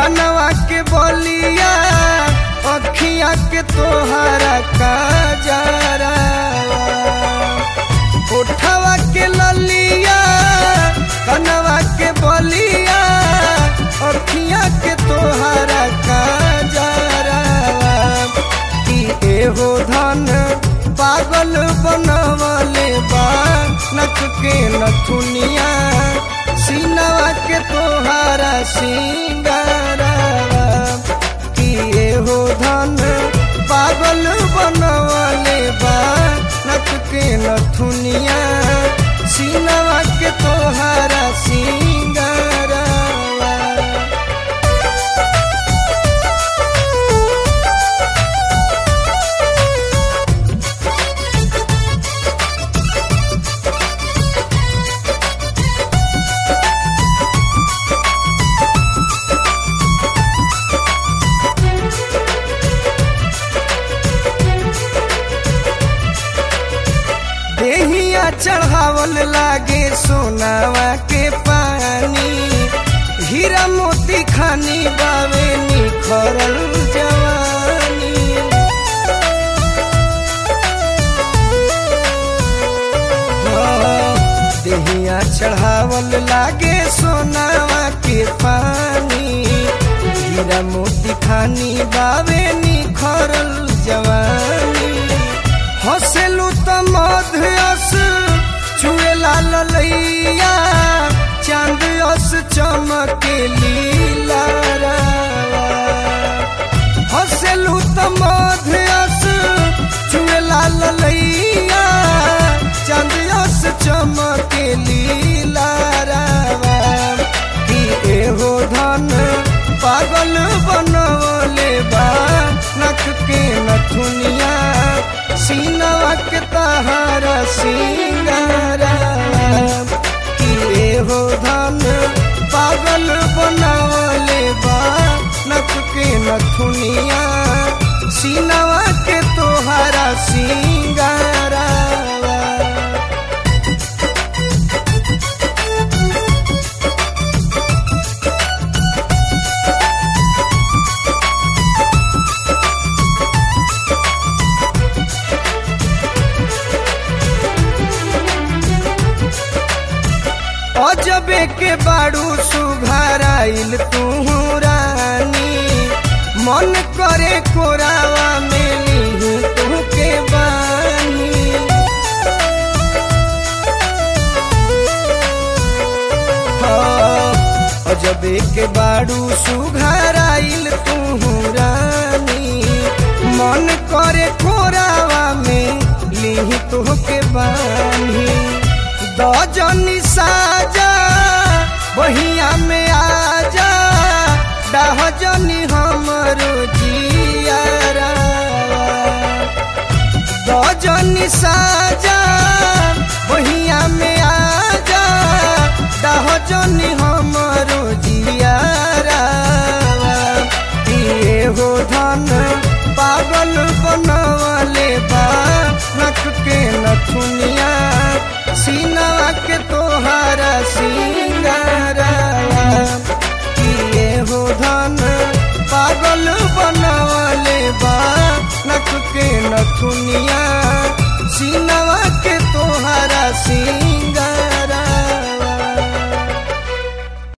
कनवा के बलिया अखिया के तोहरा काजरा उठवा के ललिया कनवा के बलिया अखिया के तोहरा काजरा कि एहो धन पागल बनवले बा नक के नथुनिया सीनवा के तोहारा सिंगारा कि एहो धन पागल बनवले बा नक के नथुनिया सीनवा के तोहारा सिंगारा देहिया चढ़ावल लागे सोनावा के पानी हीरा मोती खानी बावे निखरल जवानी हाँ, देहिया चढ़ावल लागे सोनावा के पानी हीरा मोती खानी बावे निखरल जवानी हसेलू त मध्यस चुए लाल लैया चांद अस चमके लीला हसेलू त मध्यस चुए लाल लैया चांद अस चमके लीला कि एहो धन पागल बनवले बा नख के नथुनिया सीनवा के तहारा सिंगारा कि एहो धन पागल बनवले बा नख के नथुनिया सीनवा के तोहारा सिंगारा अजबे के बाड़ू सुघराइल तू रानी मन करे कोरावा में ली तू के बानी हाँ, अजबे के बाड़ू सुघराइल तू रानी मन करे कोरावा में ली तू के बानी दजनी साजा बहिया में आजा डहजनी हमरो जियारा दजनी साजा बहिया में आजा डहजनी हमरो जियारा किए हो धन पागल बनवले बा नख के नथुनिया सीनवा के तोहारा सिंगारा किए हो धन पागल बनवले बा नख के नथुनिया सीनवा के तोहारा सिंगारा